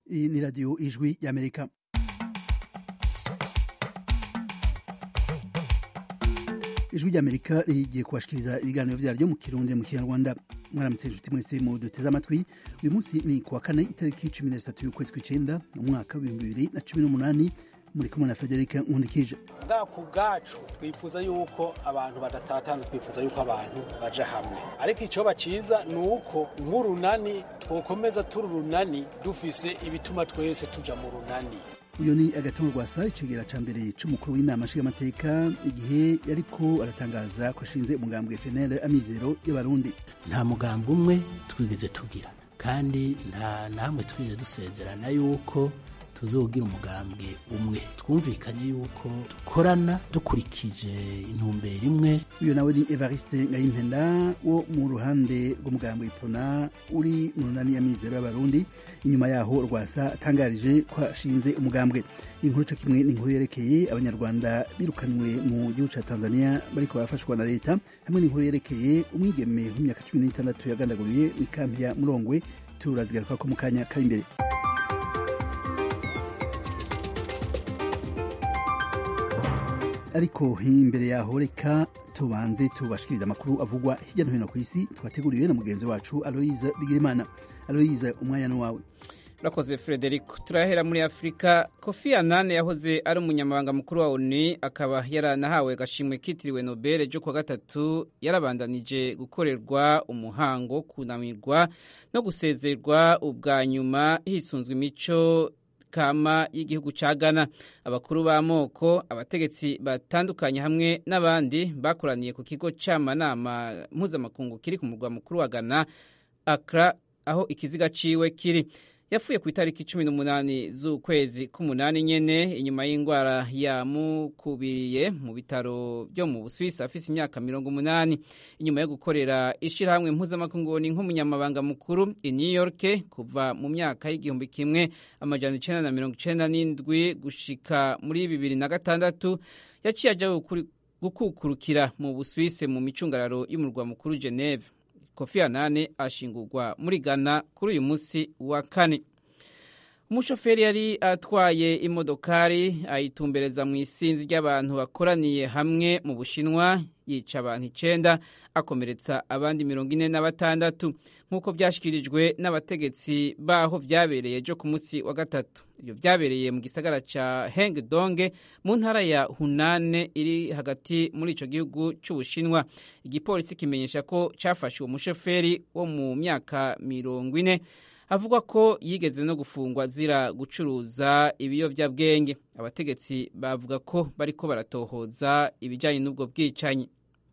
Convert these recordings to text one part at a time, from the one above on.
Iyi ni radiyo ijwi y'amerika ijwi ry'amerika rigiye kubashikiriza ibiganiro vyaryo mu kirundi mu kinyarwanda mwaramutse inshuti mwese mu duteze amatwi uyu munsi ni kuwa kane itariki cumi na zitatu y'ukwezi kw'icenda mu mwaka w'ibihumbi bibiri na cumi n'umunani muri kumwe na federike nkundikije bwa ku bwacu twifuza yuko abantu badatatana twifuza yuko abantu baja hamwe ariko icoba ciza ni uko nk'urunani twokomeza turi urunani dufise ibituma twese tuja mu runani uyu ni agatongo rwasa icegera ca mbere c'umukuru w'inama nshingamateka igihe yariko aratangaza ko ashinze umugambwe FNL amizero y'abarundi nta mugambi umwe twigeze tugira kandi nta namwe twigeze dusezerana yuko tuzogira umugambwe umwe twumvikanye yuko dukorana dukurikije intumbero imwe uyu nawe ni evariste ngayimpenda wo mu ruhande rw'umugambwe ipona uri mu runani y'amizero y'abarundi inyuma yaho rwasa atangarije ko ashinze umugambwe inkuru co kimwe ni inkuru yerekeye abanyarwanda birukanywe mu gihugu ca tanzania bariko barafashwa na leta hamwe n'inkuru yerekeye umwigeme w'imyaka cumi n'itandatu yagandaguriye mw'ikampi ya murongwe turazigaruka ko mu kanya kari imbere ariko imbere yaho reka tubanze tubashikiriza amakuru avugwa hirya no hino ku isi twateguriwe na mugenzi wacu aloyize bigirimana aloyize umwanya no wawe urakoze frederico turahera muri afurika kofi anane yahoze ari umunyamabanga mukuru wa oni akaba yaranahawe agashimwe kitiriwe nobel ryo kuwa gatatu yarabandanije gukorerwa umuhango wo kunamirwa no gusezerwa ubwa nyuma hisunzwe imico kama y'igihugu ca Ghana abakuru b'amoko abategetsi batandukanye hamwe n'abandi bakoraniye ku kigo c'amanama mpuzamakungu kiri ku murwa mukuru wa Ghana Accra aho ikiziga ciwe kiri yapfuye ku itariki cumi n'umunani z'ukwezi k'umunani nyene inyuma y'indwara yamukubiriye mu bitaro byo mu Busuwisi afise imyaka mirongo umunani inyuma yo gukorera ishirahamwe mpuzamakungu ni nk'umunyamabanga mukuru i New York kuva mu myaka y'igihumbi kimwe amajana icenda na mirongo icenda n'indwi gushika muri bibiri na gatandatu yaciye aja gukukurukira mu Busuwisi mu micungararo y'umurwa mukuru Geneve kofi anane ashingurwa muri ghana kuri uyu munsi wa kane umushoferi yari atwaye imodokari ayitumbereza mu isinzi ry'abantu bakoraniye hamwe mu bushinwa yica abantu icenda akomeretsa abandi mirongo ine na batandatu nk'uko byashyikirijwe n'abategetsi baho vyabereye ejo ku munsi wa gatatu ibyo vyabereye mu gisagara ca hengdonge mu ntara ya hunane iri hagati muri ico gihugu c'ubushinwa igipolisi kimenyesha ko cafashe uwo mushoferi wo mu myaka mirongo ine avuga ko yigeze no gufungwa azira gucuruza ibiyovyabwenge abategetsi bavuga ko bariko baratohoza ibijanye n'ubwo bwicanyi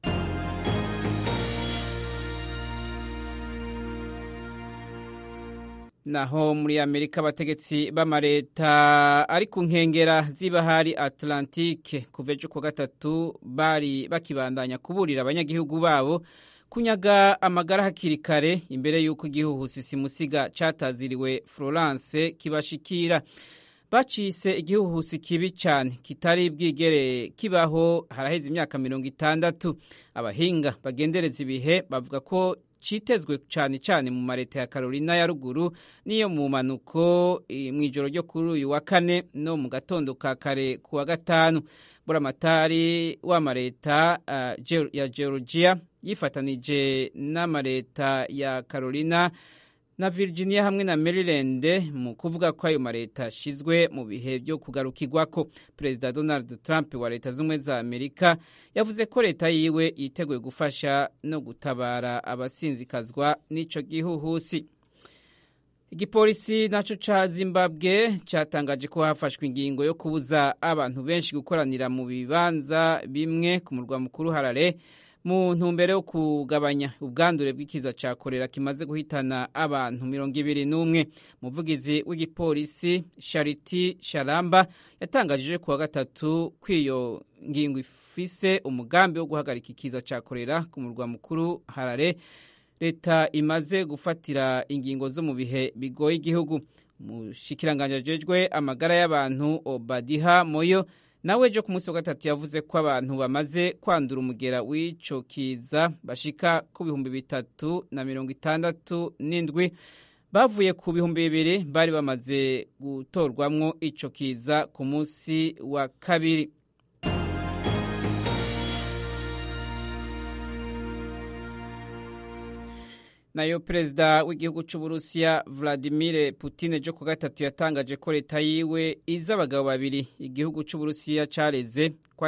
naho muri amerika abategetsi b'amareta ari ku nkengera z'ibahari atlantique kuva ejo ku gatatu bari bakibandanya kuburira abanyagihugu babo kunyaga amagara hakiri kare imbere y'uko igihuhusi simusiga cataziriwe florence kibashikira bacise igihuhusi kibi cyane kitari bwigere kibaho haraheze imyaka mirongo itandatu abahinga bagendereza ibihe bavuga ko citezwe cyane cyane mu mareta ya Carolina ya ruguru niyo mu manuko mu ijoro ryo kuri uyu wa kane no mu gatondo ka kare ku wa gatanu buramatari w'amareta uh, ya Georgia yifatanije n'amareta ya Carolina na Virginia hamwe na Maryland mu kuvuga ko ayo mareta ashizwe mu bihe byo kugarukirwako Perezida Donald Trump wa leta z'ubumwe za Amerika yavuze ko leta yiwe yiteguye gufasha no gutabara abasinzikazwa n'ico gihuhusi igipolisi naco ca Zimbabwe catangaje ko hafashwe ingingo yo kubuza abantu benshi gukoranira mu bibanza bimwe ku murwa mukuru Harare mu ntumbero yo kugabanya ubwandure bw'ikiza ca korera kimaze guhitana abantu mirongo ibiri n'umwe umuvugizi w'igipolisi Charity Sharamba yatangajije kuwa gatatu kw'iyo ngingo ifise umugambi wo guhagarika ikiza ca korera ku murwa mukuru Harare leta imaze gufatira ingingo zo mu bihe bigoye igihugu umushikiranganje ajejwe amagara y'abantu Obadiha Moyo nawe ejo ku munsi wa gatatu yavuze ko abantu bamaze kwandura umugera w'ico kiza bashika ku bihumbi bitatu na mirongo itandatu n'indwi bavuye ku bihumbi bibiri bari bamaze gutorwamwo ico kiza ku munsi wa kabiri nayo perezida w'igihugu cy'uburusiya vladimir putin ejo ku gatatu yatangaje ko leta yiwe izi abagabo babiri igihugu cy'uburusiya careze ko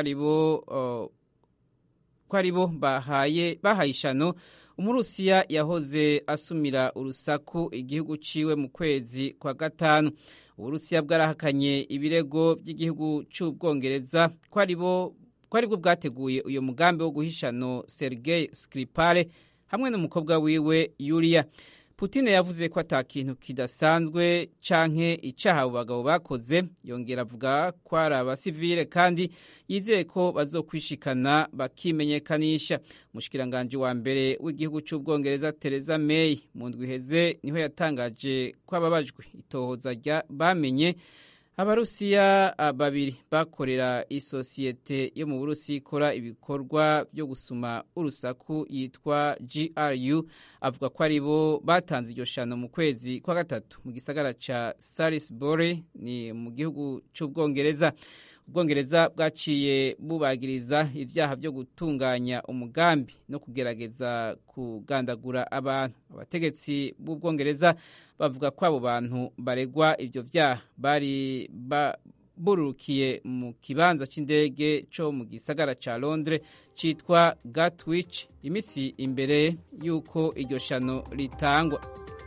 ari bo bahaye ishano umurusiya yahoze asumira urusaku igihugu ciwe mu kwezi kwa gatanu uburusiya bwarahakanye ibirego by'igihugu cy'ubwongereza ko ari bwo bwateguye uyu mugambi wo guhishano sergei skripale hamwe n'umukobwa wiwe Yulia Putin yavuze ko ata kintu kidasanzwe canke icaha abo bagabo bakoze yongera avuga ko ari abasivile kandi yizeye ko bazokwishikana bakimenyekanisha umushikiranganje wa mbere w'igihugu c'ubwongereza Theresa May mu ndwi iheze niho yatangaje ko ababajwe itohoza bamenye abarusiya babiri bakorera isosiyete yo mu burusi ikora ibikorwa byo gusuma urusaku yitwa gru avuga ko ari bo batanze iryo shano mu kwezi kwa gatatu mu gisagara ca salisbury ni mu gihugu c'ubwongereza ubwongereza bwaciye bubagiriza ibyaha byo gutunganya umugambi no kugerageza kugandagura abantu abategetsi b'ubwongereza bavuga ko abo bantu baregwa ibyo byaha bari bururukiye mu kibanza cy'indege cyo mu gisagara cya londres cyitwa gatwich iminsi imbere y'uko iryo shano ritangwa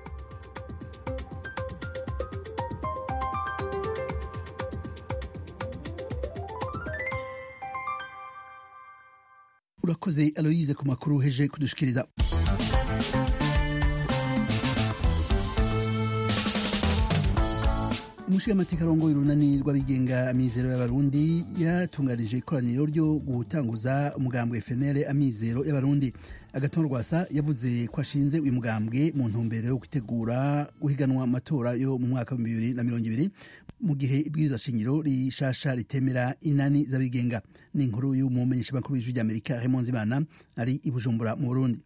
urakoze aloyize ku makuru uheje kudushikiriza umushingamateka arongoye urunani rw'abigenga amizero y'abarundi yatunganije ikoraniro ryo gutanguza umugambwe FNL amizero y'abarundi agaton rwasa yavuze ko ashinze uyu mugambwe mu ntumbero yo gutegura guhiganwa amatora yo mu mwaka wa bibiri na mirongo ibiri mu gihe ibwirizwa shingiro rishasha ritemera inani z'abigenga ni inkuru y'umumenyeshamakuru w'ijwi ry'amerika Raymond Zimana ari i Bujumbura mu Burundi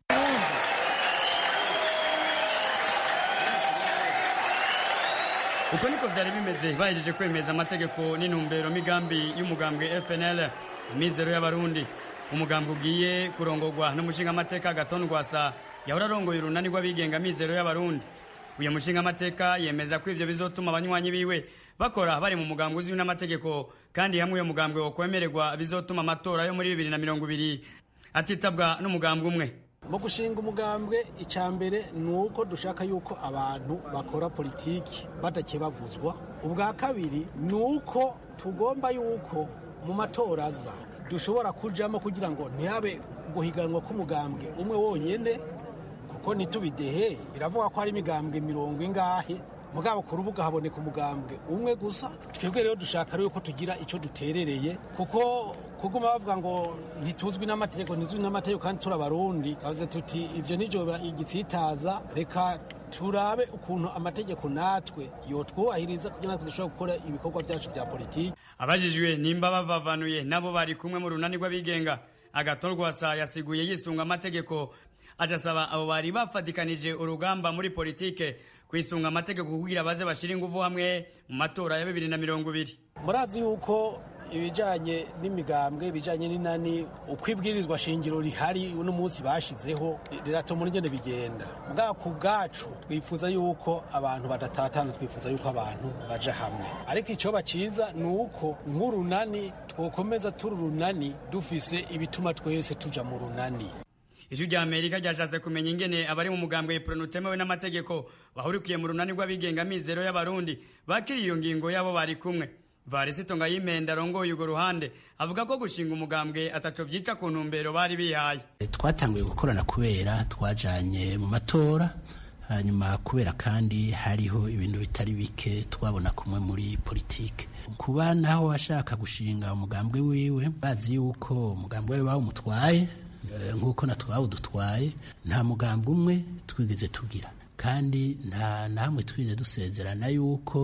uko niko byari bimeze bahejeje kwemeza amategeko n'intumbero migambi y'umugambwe FNL imizero y'abarundi umugambwe ugiye kurongorwa n'umushingamateka Gaton Rwasa yahora arongoye urunani rw'abigenga mizero y'abarundi uyu mushingamateka yemeza ko ivyo bizotuma abanywanyi biwe bakora bari mu mugambwe uzwi n'amategeko kandi hamwe uyo mugambwe wokwemererwa bizotuma amatora yo muri bibiri na mirongo ibiri atitabwa n'umugambwe umwe mu gushinga umugambwe icya mbere ni uko dushaka yuko abantu bakora politiki badakebaguzwa ubwa kabiri ni uko tugomba yuko mu matora aza dushobora kujamo kugira ngo ntihabe guhiganwa k'umugambwe umwe wonyine kuko ntitubidehe biravuga ko hari imigambwe mirongo ingahe mugabo ku rubuga haboneka umugambwe umwe gusa twebwe rero dushaka rero ko tugira icyo duterereye kuko kuguma bavuga ngo ntituzwi n'amategeko ntizwi n'amategeko kandi turi abarundi bavuze tuti ivyo nivyo igitsitaza reka turabe ukuntu amategeko natwe yotwubahiriza kugira ngo dushobore gukora ibikorwa byacu bya politiki abajijwe nimba bavavanuye nabo bari kumwe mu runani rw'abigenga agatorwasa yasiguye yisunga amategeko aca asaba abo bari bafatikanije urugamba muri politike kwisunga amategeko kugira baze bashira inguvu hamwe mu matora ya bibiri na mirongo ibiri murazi yuko ibijanye n'imigambwe ibijanye n'inani uko ibwirizwa shingiro rihari uno munsi bashizeho riratuma ingene bigenda bwa ku bwacu twifuza yuko abantu badatatana twifuza yuko abantu baja hamwe ariko icoba ciza ni uko nk'urunani twokomeza turi urunani dufise ibituma twese tuja mu runani ijwi rya amerika ryashatse kumenya ingene abari mu mugambwe ipronu utemewe n'amategeko bahurikiye mu runani rw'abigenga mizero y'abarundi bakiriye iyo ngingo yabo bari kumwe varisito ngayimenda arongoye urwo ruhande avuga ko gushinga umugambwe ataco vyica ku ntumbero bari bihaye twatanguye gukorana kubera twajanye mu matora hanyuma kubera kandi hariho ibintu bitari bike twabona kumwe muri politike kuba naho ashaka gushinga umugambwe wiwe bazi yuko umugambwe wiwe bawumutwaye nk'uko natwe dutwaye nta mugambi umwe twigeze tugira kandi nta namwe twigeze dusezerana yuko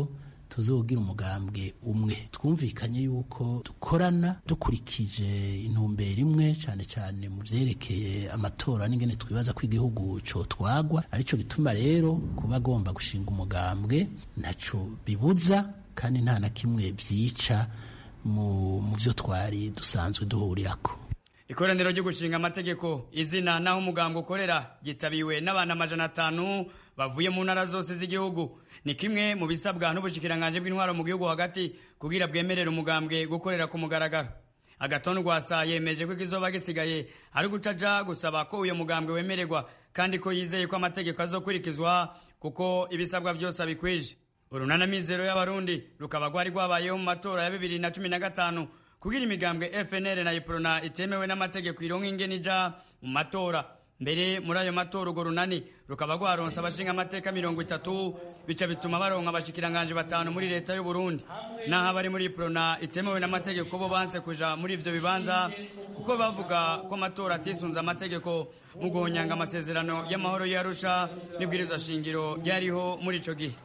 tuzogira umugambwe umwe twumvikanye yuko dukorana dukurikije intumbero imwe cyane cyane mu vyerekeye amatora n'ingene twibaza ko igihugu cotwagwa arico gituma rero kuba agomba gushinga umugambwe ntaco bibuza kandi nta na kimwe vyica mu mu vyo twari dusanzwe duhurirako ikoraniro ryo gushinga amategeko izina naho umugambwe ukorera gitabiwe n'abantu amajana atanu bavuye mu ntara zose z'igihugu ni kimwe mu bisabwa n'ubushikiranganje bw'intwaro mu gihugu hagati kugira bwemerere umugambwe gukorera ku mugaragaro agatondu rwasa yemeje ko ikizoba gisigaye ari guca aja gusaba ko uyo mugambwe wemererwa kandi ko yizeye ko amategeko azokurikizwa kuko ibisabwa byose abikwije urunana mizero y'abarundi rukaba rwari rwabayeho mu matora ya bibiri na cumi na gatanu kugira imigambwe FNL na Iprona itemewe n'amategeko ironka ingene ija mu matora mbere muri ayo matora urwo runani rukaba rwaronse abashinga amateka mirongo itatu bica bituma baronka abashikiranganje batanu muri leta y'u Burundi naho abari muri Iprona itemewe n'amategeko bo banse kuja muri ivyo bibanza kuko bavuga ko amatora atisunze amategeko mu guhonyanga amasezerano y'amahoro y'Arusha n'ibwirizwa shingiro ryariho muri ico gihe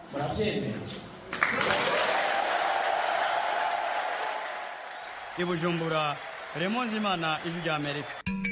i bujumbura remonzi imana ijwi rya amerika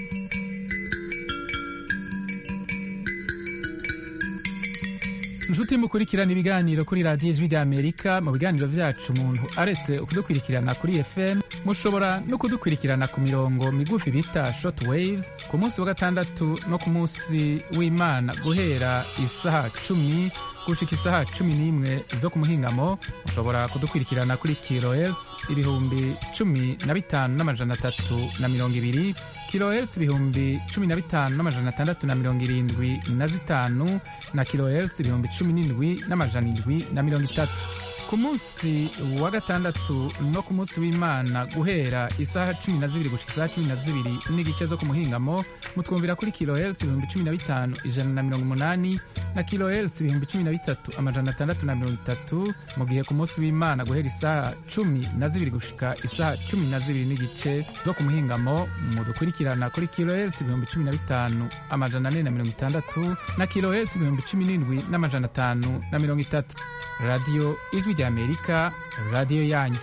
inshuti mukurikirana ibiganiro kuri radiyo ijwi rya amerika mu biganiro byacu umuntu aretse kudukurikirana kuri fm mushobora no kudukurikirana ku mirongo migufi bita short waves ku munsi wa gatandatu no ku munsi w'imana guhera isaha cumi gushika isaha cumi n'imwe zo ku muhingamo mushobora kudukurikirana kuri kilohertz ibihumbi cumi na bitanu n'amajana atatu na mirongo ibiri kilohertz ibihumbi cumi na bitanu n'amajana atandatu na mirongo irindwi na zitanu na kilohertz ibihumbi cumi n'indwi n'amajana indwi na mirongo itatu ku munsi wa gatandatu no ku munsi w'imana guhera isaha cumi na zibiri gushika isaha cumi na zibiri n'igice zo ku muhingamo mutwumvira kuri kilohertz ibihumbi cumi na bitanu ijana na mirongo umunani na kilohertz ibihumbi cumi na bitatu amajana atandatu na mirongo itatu mu gihe ku munsi w'imana guhera isaha cumi na zibiri gushika isaha cumi na zibiri n'igice zo ku muhingamo mudukurikirana kuri kilohertz ibihumbi cumi na bitanu amajana ane na mirongo itandatu na kilohertz ibihumbi cumi n'indwi n'amajana atanu na mirongo itatu radiyo ijwi rya amerika radiyo yanyu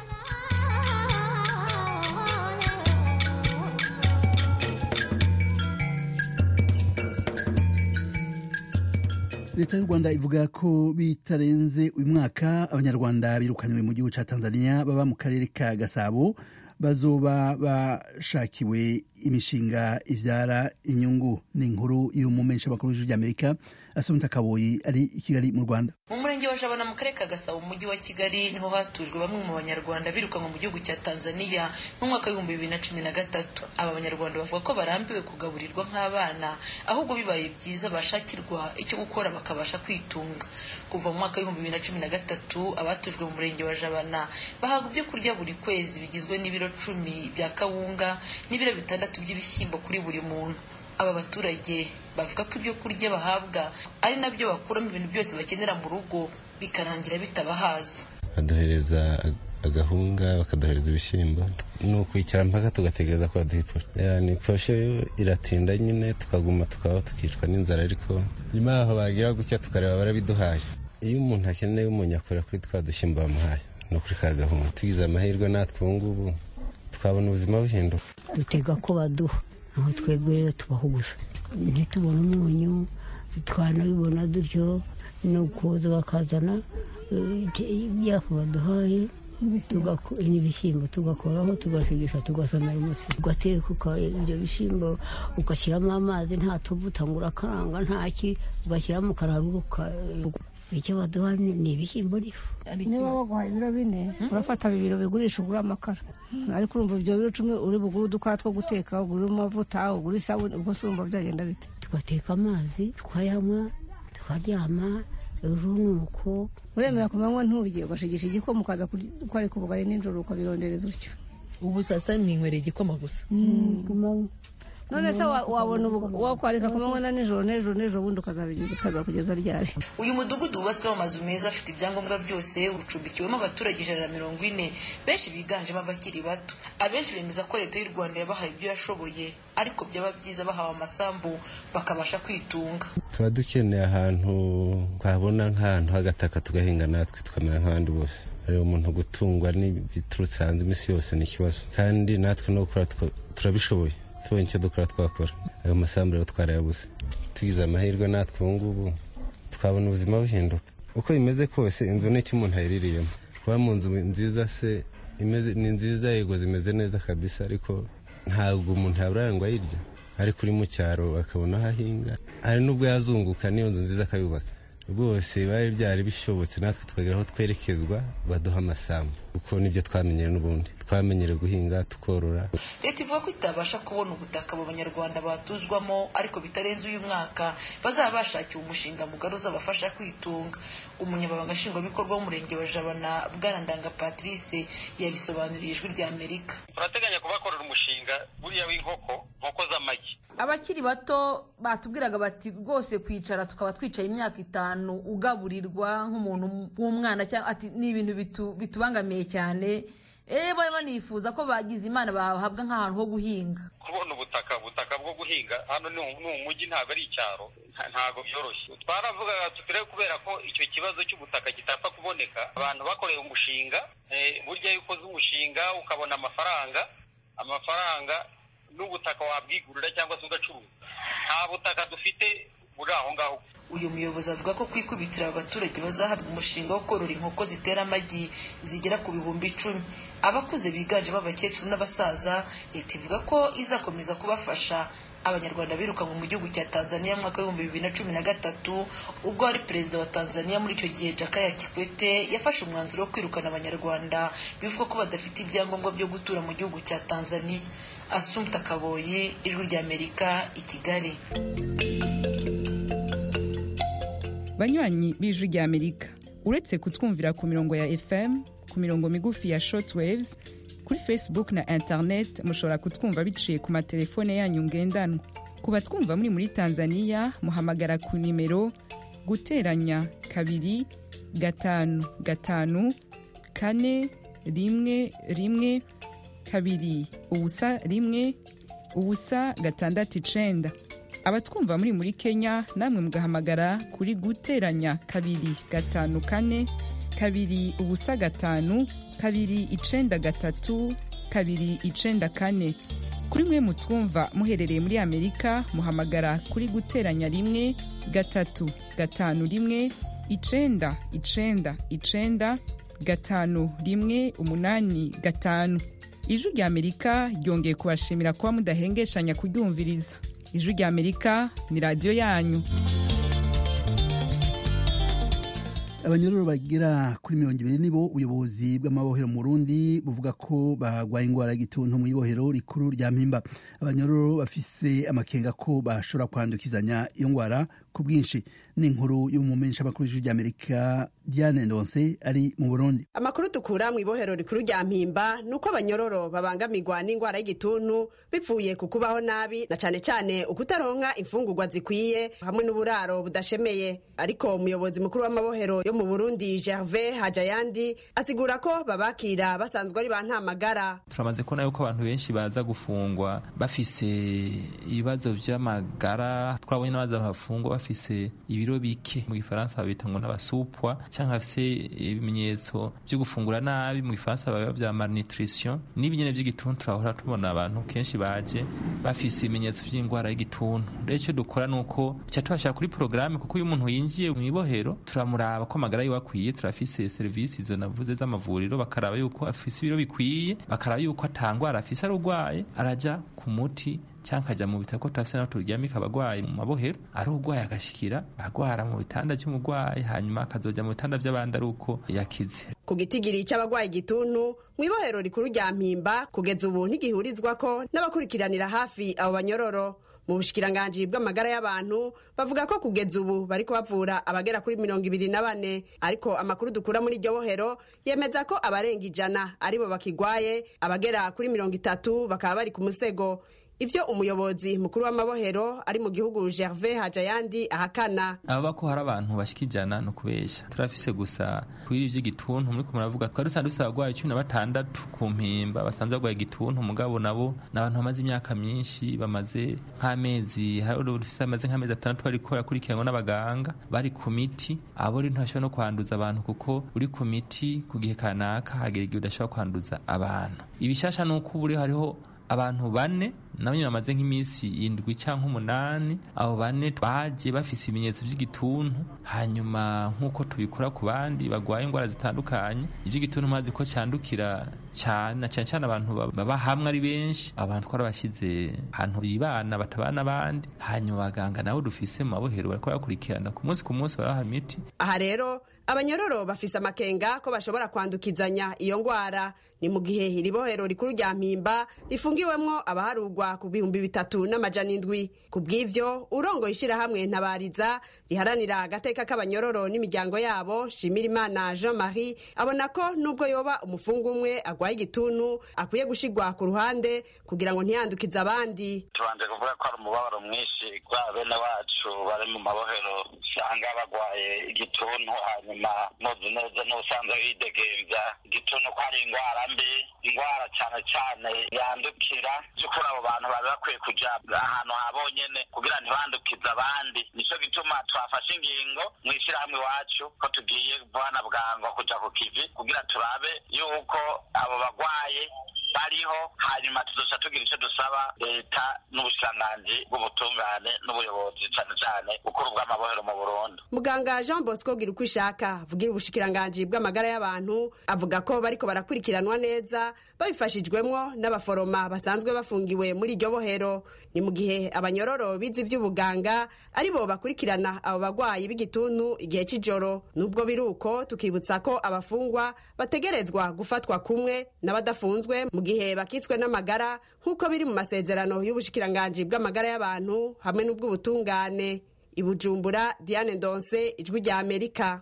leta y'u rwanda ivuga ko bitarenze uyu mwaka abanyarwanda birukanywe mu gihugu cya tanzania baba mu karere ka gasabo bazoba bashakiwe imishinga ivyara inyungu ni inkuru y'umumenyesha makuru w'ijwi ry'amerika asomita kaboyi ari i kigali mu rwanda mu murenge wa jabana mu karere ka gasabo mu mujyi wa kigali niho hatujwe bamwe mu banyarwanda birukanwe mu gihugu cya tanzania mu mwaka w'ibihumbi bibiri na cumi na gatatu aba banyarwanda bavuga ko barambiwe kugaburirwa nk'abana ahubwo bibaye byiza bashakirwa icyo gukora bakabasha kwitunga kuva mu mwaka w'ibihumbi bibiri na cumi na gatatu abatujwe mu murenge wa jabana bahabwa ibyo kurya buri kwezi bigizwe n'ibiro cumi bya kawunga n'ibiro bitandatu by'ibishyimbo kuri buri muntu aba baturage bavuga ko ibyo kurya bahabwa ari nabyo bakuramo ibintu byose bakenera mu rugo bikarangira bitabahaza baduhereza agahunga bakaduhereza ibishyimbo ni ukwicara mpaka tugategereza ko baduha iposhe ni iposhe iratinda nyine tukaguma tukaba tukicwa n'inzara ariko nyuma yaho bagira gutya tukareba barabiduhaye iyo umuntu akeneye umuntu akora kuri twa dushyimbo bamuhaye ni ukuri ka gahunda tugize amahirwe natwe ubu ngubu twabona ubuzima buhinduka dutega ko baduha aho twebwe rero tubaho gusa ntitubone umunyu twanabibona dutyo ni ukuza bakazana ibyafu baduhaye n'ibishyimbo tugakoraho tugashigisha tugasomera umutsi ugateka ibyo bishyimbo ugashyiramo amazi nta tuvuta ngo urakaranga ntaki ugashyiramo ukararura icyo baduha ni ibishyimbo n'ifu niba baguhaye ibiro bine urafata bibiri bigurisha ugura amakara ariko urumva ibyo biro cumi uri bugure udukara two guteka ugure amavuta ugure isabune ubwo se urumva byagenda bite tugateka amazi tukayanywa tukaryama ejo nuko uremera ku manywa nturye ugashigisha igikoma ukaza kwarika ubugari nijoro ukabirondereza utyo ubu saa sita mwinywereye igikoma gusa ku manywa none se wa- wabona ubu- wakwarika ku manywa na nijoro n'ejo n'ejo bundi ukazabigira ukazakugeza ryari uyu mudugudu wubatswemo amazu meza afite ibyangombwa byose ucumbikiwemo abaturage ijana na mirongo ine benshi biganjemo abakiri bato abenshi bemeza ko leta y'u rwanda yabahaye ibyo yashoboye ariko byaba byiza bahawe amasambu bakabasha kwitunga tuba dukeneye ahantu twabona nk'ahantu h'agataka tugahinga natwe tukamera nk'abandi bose rero umuntu gutungwa n'ibiturutse hanze iminsi yose ni ikibazo kandi natwe no gukora twa- turabishoboye tubonye icyo dukora twakora ayo masambu rero twarayabuze tugize amahirwe natwe ubu ngubu twabona ubuzima buhinduka uko bimeze kose inzu ni icyo umuntu ayiririyemo kuba mu nzu nziza se imeze ni nziza yego zimeze neza kabisa ariko ntabwo umuntu yabura ngo ayirya ariko uri mu cyaro akabona aho ahinga hari n'ubwo yazunguka n'iyo nzu nziza akayubaka rwose bari byari bishobotse natwe tukagera aho twerekezwa baduha amasambu kuko nibyo twamenyere n'ubundi twamenyere guhinga tukorora leta ivuga ko itabasha kubona ubutaka abo banyarwanda batuzwamo ariko bitarenze uyu mwaka bazaba bashakiwe umushinga mugari uzabafasha kwitunga umunyamabanga nshingwabikorwa w'umurenge wa jabana bwanandanga patrice yabisobanuriye ijwi rya amerika turateganya kubakorera umushinga buriya w'inkoko nkoko z'amagi abakiri bato batubwiraga bati rwose kwicara tukaba twicaye imyaka itanu ugaburirwa nk'umuntu w'umwana cyangwa ati ni ibintu bitu- bitubangamiye cyane eee bari banifuza ko bagize imana bahabwa nk'ahantu ho guhinga kubona ubutaka ubutaka bwo guhinga hano ni ni umujyi ntabwo ari icyaro nta- ntabwo byoroshye twaravugaga tutire kubera ko icyo kibazo cy'ubutaka kitapfa kuboneka abantu bakoreye umushinga eh, burya iyo ukoze umushinga ukabona amafaranga amafaranga n'ubutaka wabwigurira cyangwa se ugacuruza nta butaka dufite buri aho ngaho uyu muyobozi avuga ko kwikubitira aba baturage bazahabwa umushinga wo korora inkoko zitera amagi zigera ku bihumbi icumi abakuze biganjemo abakecuru n'abasaza leta ivuga ko izakomeza kubafasha abanyarwanda birukanwe mu gihugu cya tanzania mu mwaka w'ibihumbi bibiri na cumi na gatatu ubwo wari perezida wa tanzania muri icyo gihe jakaya kikwete yafashe umwanzuro wo kwirukana abanyarwanda bivugwa ko badafite ibyangombwa byo gutura mu gihugu cya tanzania asumta kaboyi ijwi ry'amerika i kigali banywanyi b'ijwi rya amerika uretse kutwumvira ku mirongo ya fm ku mirongo migufi ya shortwaves kuri facebook na internet mushobora kutwumva biciye ku matelefone yanyu ngendanwa ku batwumva muri muri tanzania muhamagara ku nimero guteranya kabiri gatanu gatanu kane rimwe rimwe kabiri ubusa rimwe ubusa gatandatu icenda abatwumva muri muri kenya namwe mugahamagara kuri guteranya kabiri gatanu kane kabiri ubusa gatanu kabiri icenda gatatu kabiri icenda kane kuri mwe mutwumva muherereye muri amerika muhamagara kuri guteranya rimwe gatatu gatanu rimwe icenda icenda icenda gatanu rimwe umunani gatanu ijwi rya amerika ryongeye kubashimira kuba mudahengeshanya kuryumviriza ijwi rya amerika ni radiyo yanyu abanyororo bagera kuri mirongo ibiri nibo ubuyobozi bw'amabohero mu Burundi buvuga ko barwaye indwara y'igituntu mu ibohero rikuru rya mpimba abanyororo bafise amakenga ko bashobora kwandukizanya iyo ndwara ku bwinshi ni inkuru y'umumenyesha makuru y'ijwi ry'amerika diane ndonse ari mu burundi amakuru dukura mu ibohero rikuru rya mpimba ni uko abanyororo babangamirwa n'indwara y'igituntu bivuye ku kubaho nabi na cane cane ukutaronka imfungurwa zikwiye hamwe n'uburaro budashemeye ariko umuyobozi mukuru w'amabohero yo mu burundi gervais hajayandi asigura ko babakira basanzwe ari ba ntamagara turamaze kubona yuko abantu benshi baza gufungwa bafise ibibazo vy'amagara twabonye n'abaza bafungwa bafise ibiro bike mu gifaransa babita ngo n'abasupwa cyangwa bafise ibimenyetso vyo gufungura nabi mu gifaransa baba vya malnutrition n'ibinyene vy'igituntu turahora tubona abantu kenshi baje bafise ibimenyetso vy'indwara y'igituntu rero icyo dukora ni uko tuca tubashira kuri porogaramu kuko iyo umuntu yinjiye mu ibohero turamuraba ko amagara yiwe akwiye turafise serivisi izo navuze z'amavuriro bakaraba yuko afise ibiro bikwiye bakaraba yuko atangwara afise arugwaye araja ku muti cyangwa akajya mu bitaro ko turafise naho turyamika abagwayi mu mabohero ari urwaye agashikira agwara mu bitanda by'umugwayi hanyuma akazoja mu bitanda vy'abandi ari uko yakize ku gitigiri c'abagwaye igituntu mu ibohero rikuru rya mpimba kugeza ubu ntigihurizwako n'abakurikiranira hafi abo banyororo mu bushikiranganji bw'amagara y'abantu bavuga ko kugeza ubu bariko bavura abagera kuri mirongo ibiri na bane ariko amakuru dukura muri iryo bohero yemeza ko abarenga ijana aribo bakigwaye abagera kuri mirongo itatu bakaba bari ku musego ivyo umuyobozi mukuru w'amabohero ari mu gihugu gervais hajayandi ahakana ababa ko hari abantu bashika ijana no kubesha turafise gusa kuri ivyo igituntu muriko muravuga twari dusanzwe dufise abagwayi cumi na batandatu ku mpimba basanzwe bagwaye igituntu mugabo nabo ni abantu bamaze imyaka myinshi bamaze nk'amezi hari dufise bamaze nk'amezi atandatu bariko barakurikiranwa n'abaganga bari ku miti abo rero ntibashobora no kwanduza abantu kuko uri ku miti ku gihe kanaka hagera igihe udashobora kwanduza abantu ibishasha ni uko ubu hariho abantu bane nabo nyine bamaze nk'iminsi indwi cyangwa umunani abo bane baje bafise ibimenyetso by'igituntu hanyuma nk'uko tubikora ku bandi bagwaye indwara zitandukanye iby'igituntu mazi ko cyandukira cyane na cyane cyane abantu baba hamwe ari benshi abantu twarabashyize ahantu bibana batabana abandi hanyuma abaganga nabo dufise mu mabohero bariko barakurikirana ku munsi ku munsi baraha imiti aha rero abanyororo bafise amakenga ko bashobora kwandukizanya iyo ngwara ni mu gihe iri bohero rikuru rya mpimba rifungiwemwo abaharugwa ku bihumbi bitatu n'amajana indwi ku bw'ivyo urongoye ishirahamwe ntabariza riharanira agateka k'abanyororo n'imiryango yabo shimirimana jean marie abona ko nubwo yoba umufungu umwe agwaye igituntu akwiye gushigwa ku ruhande kugira ngo ntiyandukize abandi tubanje kuvuga ko ari umubabaro mwinshi kwa bene wacu bari mu mabohero usanga bagwaye igituntu hanyuma muzi neza n'ubusanzwe widegemvya igituntu ko ari ingwara mbi ingwara cane cane yandukira vy'ukuri abo bantu bari bakwiye kuja ahantu habonyene kugira ntibandukize abandi nico gituma twafashe ingingo mw'ishirahamwe iwacu ko tugiye bwana bwango kuja ku kivi kugira turabe yuko abo bagwaye bariho hanyuma tuzoca tugira icyo dusaba leta n'ubushikiranganji bw'ubutungane n'ubuyobozi cane cane bukuru bw'amabohero mu burundi muganga jean bosco gira uko ishaka avugira ubushikiranganji bw'amagara y'abantu avuga ko bariko barakurikiranwa neza babifashijwemwo n'abaforoma basanzwe bafungiwe muri iryo bohero ni mu gihe abanyororo bize ivy'ubuganga ari bo bakurikirana abo bagwayi b'igituntu igihe c'ijoro nubwo biri uko tukibutsa ko abafungwa bategerezwa gufatwa kumwe n'abadafunzwe mu gihe bakitswe n'amagara nk'uko biri mu masezerano y'ubushikiranganji bw'amagara y'abantu hamwe n'ubw'ubutungane i bujumbura diane ndonse ijwi rya amerika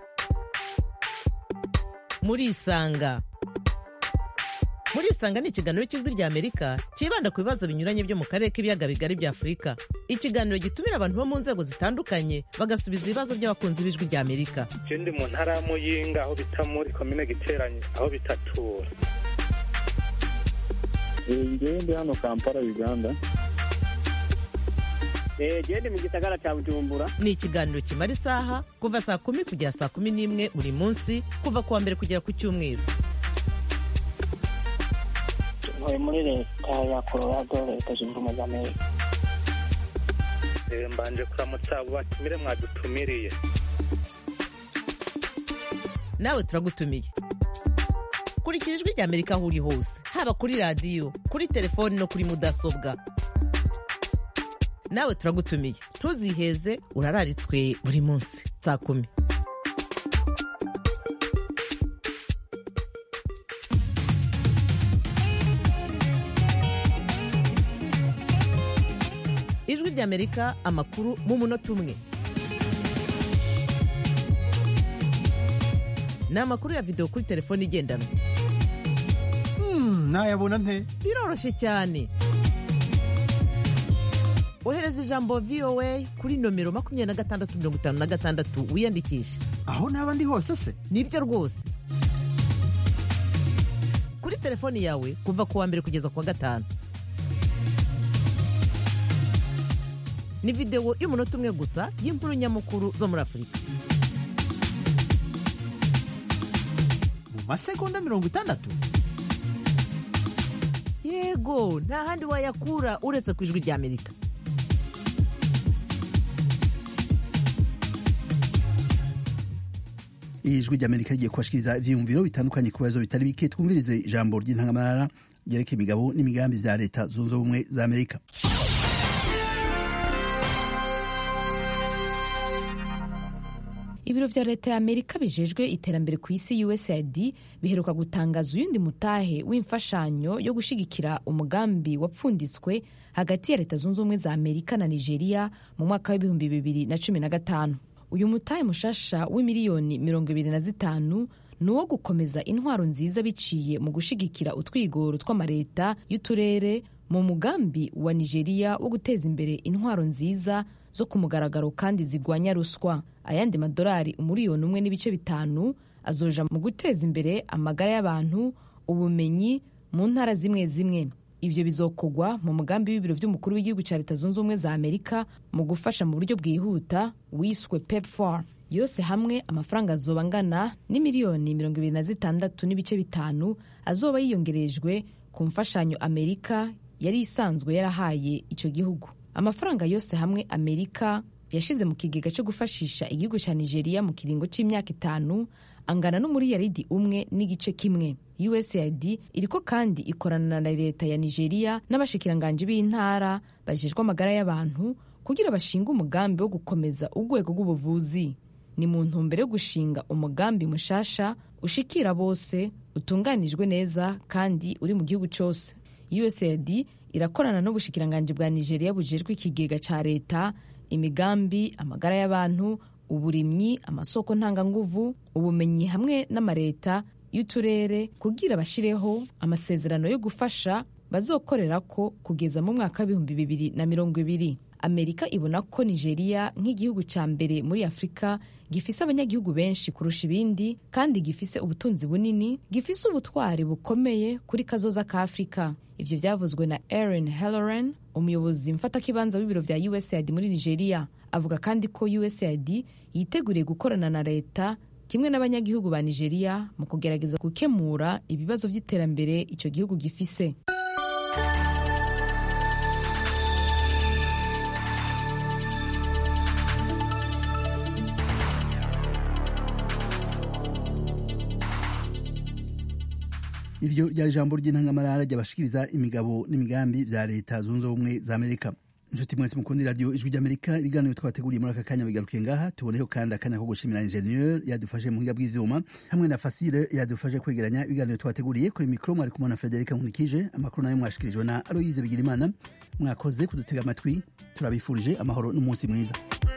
murisanga murisanga ni ikiganiro cy'ijwi rya amerika cyibanda ku bibazo binyuranye byo mu karere k'ibiyaga bigari bya afurika ikiganiro gitumira abantu bo mu nzego zitandukanye bagasubiza ibibazo by'abakunzi b'ijwi rya amerika je ndi mu ntara ya muyinga aho bita muri komine giteranye aho bitatura ngewe ndi hano kampala uganda gende mu gisagara cya bujumbura ni ikiganiro kimara isaha kuva saa kumi kugera saa kumi n'imwe buri munsi kuva ku wa mbere kugera ku cyumweru ntuye muri leta ya colorado leta zunze ubumwe za amerika mbanje kuramutsa abo batumire mwadutumiriye nawe turagutumiye kurikira ijwi rya amerika aho uri hose haba kuri radiyo kuri telefoni no kuri mudasobwa nawe turagutumiye ntuziheze urararitswe buri munsi saa kumi ijwi rya amerika amakuru mu munota umwe ni amakuru ya videwo kuri telefone igendanwa nayabona nte biroroshye cyane ohereza ijambo voa kuri nomero makumyabiri na gatandatu mirongo itanu na gatandatu wiyandikishe aho naba ndi hose se nibyo rwose kuri telefoni yawe kuva ku wa mbere kugeza ku wa gatanu ni videwo y'umunota umwe gusa y'inkuru nyamukuru zo muri afurika mu masegonda mirongo itandatu yego nta handi wayakura uretse ku ijwi rya amerika ijwi ry'amerika rigiye kubashikiriza ivyiyumviro bitandukanye ku bibazo bitari bike twumvirize ijambo ry'intangamarara ryerekeye imigabo n'imigambi vya leta zunze ubumwe za amerika ibiro vya leta ya amerika bijejwe iterambere ku isi usaid biheruka gutangaza uyundi mutahe w'imfashanyo yo gushigikira umugambi wapfunditswe hagati ya leta zunze ubumwe za amerika na nigeria mu mwaka w'ibihumbi bibiri na cumi na gatanu uyu mutahe mushasha w'imiliyoni mirongo ibiri na zitanu ni uwo gukomeza intwaro nziza biciye mu gushigikira utwigoro tw'amareta y'uturere mu mugambi wa nigeria wo guteza imbere intwaro nziza zo ku mugaragaro kandi zigwanya ruswa ayandi madolari umuriyoni umwe n'ibice bitanu azoja mu guteza imbere amagara y'abantu ubumenyi mu ntara zimwe zimwe ibyo bizokogwa mu mugambi w'ibiro by'umukuru w'igihugu cya leta zunze ubumwe za amerika mu gufasha mu buryo bwihuta wiswe pepfar yose hamwe amafaranga azoba angana n'imiliyoni mirongo ibiri na zitandatu n'ibice bitanu azoba yiyongerejwe ku mfashanyo amerika yari isanzwe yarahaye icyo gihugu amafaranga yose hamwe amerika yashize mu kigega cyo gufashisha igihugu cya nigeria mu kiringo cy'imyaka itanu angana n'umuriyaridi umwe n'igice kimwe usaid iriko kandi ikorana na leta ya nigeria n'abashikiranganji b'intara bajejwe amagara y'abantu kugira bashinge umugambi wo gukomeza urwego rw'ubuvuzi ni mu ntumbero yo gushinga umugambi mushasha ushikira bose utunganijwe neza kandi uri mu gihugu cyose usaid irakorana n'ubushikiranganji bwa nigeria bujejwe ikigega ca leta imigambi amagara y'abantu uburimyi amasoko ntanganguvu ubumenyi hamwe n'amareta y'uturere kugira bashireho amasezerano yo gufasha bazokorera ko kugeza mu mwaka w'ibihumbi bibiri na mirongo ibiri amerika ibona ko nigeria nk'igihugu cya mbere muri afurika gifise abanyagihugu benshi kurusha ibindi kandi gifise ubutunzi bunini gifise ubutwari bukomeye kuri kazoza ka afurika ivyo vyavuzwe na erin helloran umuyobozi mfatakibanza w'ibiro vya usaid muri nigeria avuga kandi ko usaid yiteguriye gukorana na leta kimwe n'abanyagihugu ba nigeria mu kugerageza gukemura ibibazo vy'iterambere ico gihugu gifise iryo ryari ijambo ry'intangamarara ryabashikiriza imigabo n'imigambi vya leta zunze ubumwe za amerika inshuti mwese mukundi radiyo ijwi ry'amerika ibiganiro twabateguriye muri aka kanya bigarukiye ngaha tuboneho kandi akanya ko gushimira ingenieur yadufashe mu buhinga bw'ivyuma hamwe na fasile yadufashe kwegeranya ibiganiro twabateguriye kuri mikro mwari kumwe na frederica nkunikije amakuru nayo mwashikirijwe na aloyize bigirimana mwakoze kudutega amatwi turabifurije amahoro n'umunsi mwiza